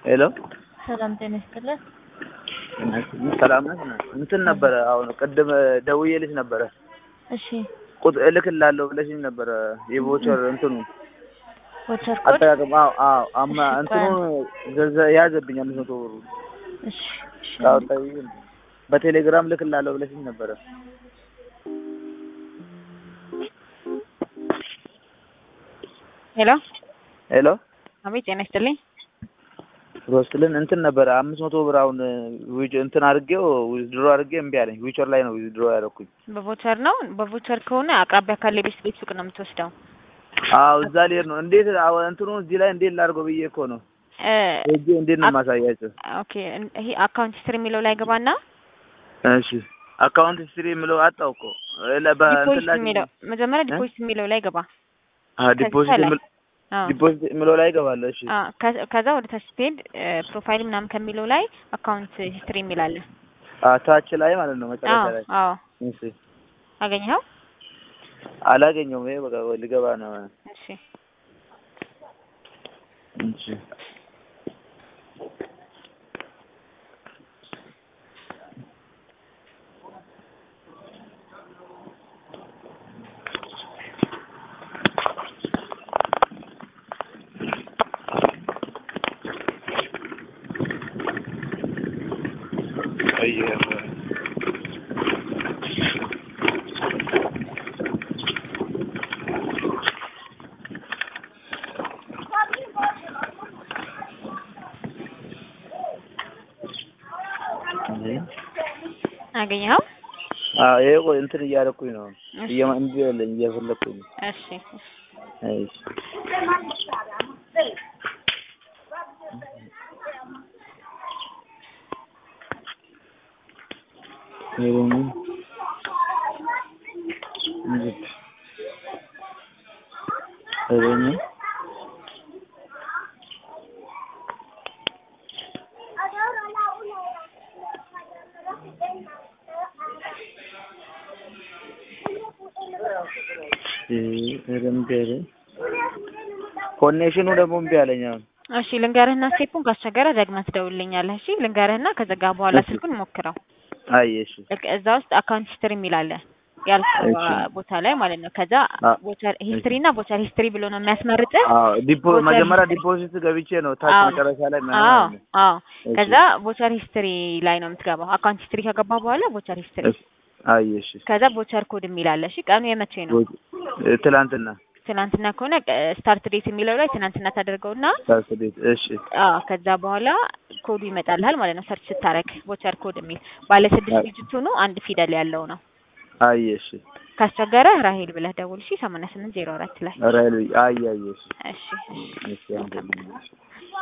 ሄሎ ሰላም ጤና ይስጥልን። ሰላም ነህ? እንትን ነበረ አሁን ቅድም ደውዬልሽ ነበረ እሺ ቁጥ እልክልሃለሁ ብለሽኝ ነበረ የቮቸር እንትኑ ቮቸር ኮድ አጠቃቀም አዎ አዎ አማ እሺ፣ እንትኑ ገንዘብ ያዘብኝ አምስት መቶ ብሩ እሺ እሺ ካወጣኝ በቴሌግራም እልክልሃለሁ ብለሽኝ ነበረ ሄሎ ሄሎ አቤት ጤና ይስጥልኝ። ሮስትልን እንትን ነበረ አምስት መቶ ብር አሁን ዊች እንትን አድርጌው ዊዝድሮ አድርጌ እምቢ አለኝ ዊቸር ላይ ነው ዊዝድሮ ያደረኩኝ በቮቸር ነው። በቮቸር ከሆነ አቅራቢያ ካለ ቤት ቤት ሱቅ ነው የምትወስደው። አዎ እዛ ልሄድ ነው እንዴት አዎ እንትኑ እዚህ ላይ እንዴት ላድርገው ብዬ እኮ ነው እ ሄጄ እንዴት ነው አክ- የማሳያቸው ኦኬ እን- ይሄ አካውንት ሂስትሪ የሚለው ላይ ገባና እሺ አካውንት ሂስትሪ የምለው አጣው እኮ ለ- በእንትን ዲፖዚት ላይ የሚለው መጀመሪያ እ? ዲፖዚት የሚለው ላይ ገባ። አዎ ዲፖዚት ከዛ ላይ የምል- አዎ ዲፖዚት የምለው ላይ እገባለሁ እሺ አዎ፣ ከ- ከዛ ወደ ታች ስትሄድ ፕሮፋይል ምናምን ከሚለው ላይ አካውንት ሂስትሪ የሚል አለ። አዎ ታች ላይ ማለት ነው መጨረሻ አዎ ላይ አዎ እሺ አገኘኸው? አላገኘውም ይሄ በቃ ልገባ ነው እሺ እሺ አየህ አገኘኸው? አዎ ይሄ ቆይ እንትን እያደረኩኝ ነው እሺ እየማ እምቢ አለኝ እየፈለኩኝ ነው እሺ እሺ ይሄ ደግሞ እንዴት ይሄ ደግሞ ይሄ እምቢ አለኝ ኮኔክሽኑ ደግሞ እምቢ አለኝ አሁን እሺ ልንገርህና ስቴፑን ካስቸገረ ደግመህ ትደውልልኛለህ። እሺ ልንገርህና ከዘጋ በኋላ እሺ ስልኩን ሞክረው። አይ እሺ ልክ እዛ ውስጥ አካውንት ሂስትሪ የሚል አለ ያልከው እሺ ቦታ ላይ ማለት ነው። ከዛ አ ቮቸር እሺ ሂስትሪ እና ቮቸር ሂስትሪ ብሎ ነው የሚያስመርጥህ። አዎ ዲፖ ቮቸር መጀመሪያ ሂስትሪ ዲፖዚት ገብቼ ነው ታች አዎ መጨረሻ ላይ ምናምን አዎ አለ አዎ። እሺ ከዛ ቮቸር ሂስትሪ ላይ ነው የምትገባው። አካውንት ሂስትሪ ከገባ በኋላ ቮቸር ሂስትሪ፣ እሺ አይ እሺ ከዛ ቮቸር ኮድ የሚል አለ። እሺ ቀኑ የመቼ ነው? ጎ- እ ትላንትና ትናንትና ከሆነ ስታርት ዴት የሚለው ላይ ትናንትና ታደርገውና ታስ ቤት እሺ አዎ ከዛ በኋላ ኮዱ ይመጣልሃል ማለት ነው። ሰርች ስታረግ ቮቸር ኮድ የሚል ባለ ስድስት አይ ዲጂት ሆኖ አንድ ፊደል ያለው ነው። አይ እሺ ካስቸገረ ራሄል ብለህ ደውል። እሺ 8804 ላይ ራይል አይ አይ እሺ እሺ እሺ እሺ አንተ